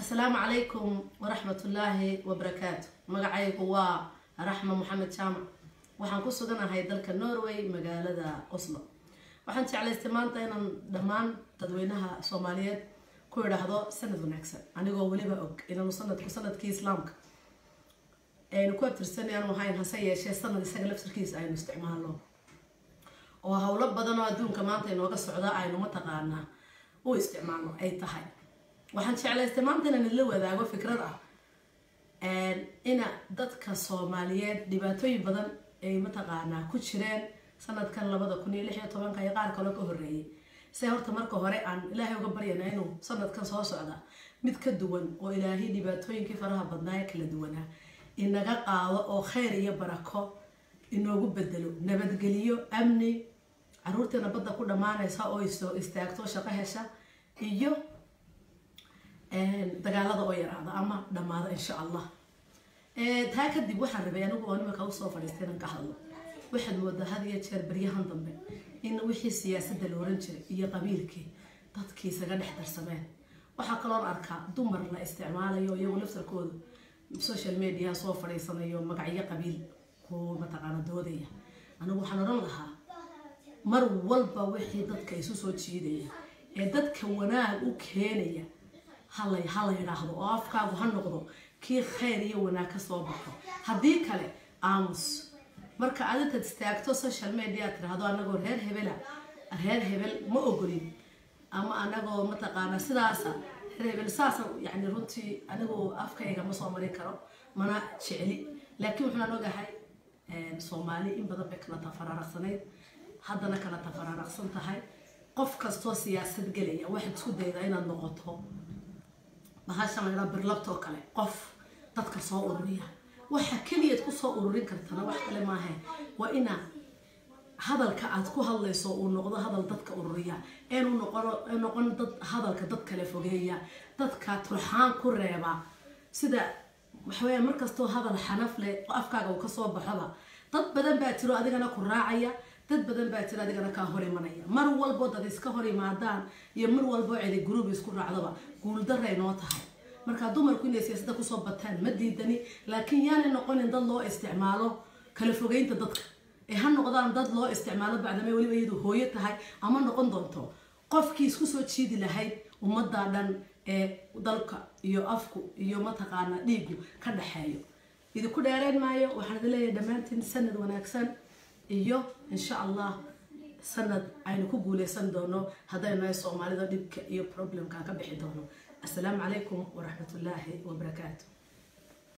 asalaamu calaykum waraxmatullaahi wabarakaatu magacaygu waa raxma maxamed jaamac waxaan ku suganahay dalka norway magaalada oslo waxaan jeclaystay maanta inaan dhammaan dadweynaha soomaaliyeed ku idhaahdo sanad wanaagsan anigoo weliba og inaanu sanadku sanadkii islaamka aynu ku abtirsan aanu ahayn hase yeeshee sanad isaga laftarkiisa aynu isticmaalno oo howlo badan oo adduunka maanta inooga socda aynu mataqaanaa u isticmaalno ay tahay waxaan jeclaystay maanta inaan idla wadaago fikrad ah ina dadka soomaaliyeed dhibaatooyin badan ay mataqaanaa ku jireen sanadkan labada kun iyo lix iyo tobanka iyo qaar kaloo ka horeeyay se horta marka hore aan ilaahay uga baryana inuu sanadkan soo socda mid ka duwan oo ilaahay dhibaatooyinkii faraha badnaa ee kala duwanaa inaga qaado oo kheyr iyo barako inoogu bedelo nabadgeliyo amni caruurteena badda ku dhammaanaysa oo isoo istaagto shaqo hesha iyo dagaalada oo yaraada ama dhammaada insha allah taa kadib waxaan rabay anigu oo nimanka usoo fadhiistay inaan ka hadlo waxaad moodaa had iyo jeer baryahan dambe in wixii siyaasadda la oran jiray iyo qabiilkii dadkii isaga dhex darsameen waxaa kaloon arkaa dumar la isticmaalayo iyagu laftarkoodu social media soo fadhiisanayo magacyo qabiil ku mataqaana doodaya anigu waxaan odhan lahaa mar walba wixii dadka isu soo jiidaya ee dadka wanaag u keenaya hala hala yidhaahdo oo afkaagu ha noqdo kii kheyr iyo wanaag ka soo baxo haddii kale aamus marka aad intaad istaagto social media tirahdo anagoo reer hebela reer hebel ma ogolin ama anagoo mataqaana sidaasa reer hebel saasa yani runtii anigu afkayga ma soo marin karo mana jecli laakiin waxaan ogahay soomaali in badan bay kala tafaraaraqsanayd haddana kala tafaraaraqsan tahay qof kastoo siyaasad gelaya waxaad isku daydaa inaad noqoto bahashan laydhaa birlabtoo kale qof dadka soo ururiya waxa keliyaad kusoo ururin kartana wax kale maahe waa ina hadalka aad ku hadlayso uu noqdo hadal dadka ururiya eenu noqon dad hadalka dad kale fogeeya dadka turxaan ku reeba sida waxaweya markastoo hadal xanaf leh afkaaga uu kasoo baxoba dad badan baa jiro adigana ku raacaya dad badan baa jira adigana kaa hor imanaya mar walbo dad iska hor imaadaan iyo mar walbo celi gruub isku raacdaba guuldaray noo tahay markaa dumarku inay siyaasada kusoo bataan ma diidani laakiin yaanay noqonin dad loo isticmaalo kala fogeynta dadka ee ha noqdaan dad loo isticmaalo bacdamay weliba iyadu hooyo tahay ama noqon doonto qofkii isku soo jiidi lahayd ummadda dhan ee dalka iyo afku iyo mataqaana dhiigu ka dhaxeeyo idinku dheereen maayo waxaan idin leeyahay dhammaantiin sanad wanaagsan iyo insha allah sanad aynu ku guuleysan doono haddaynu nahay soomaalida dhibka iyo problemkaan ka bixi doono assalaamu calaykum waraxmatullaahi wabarakaatu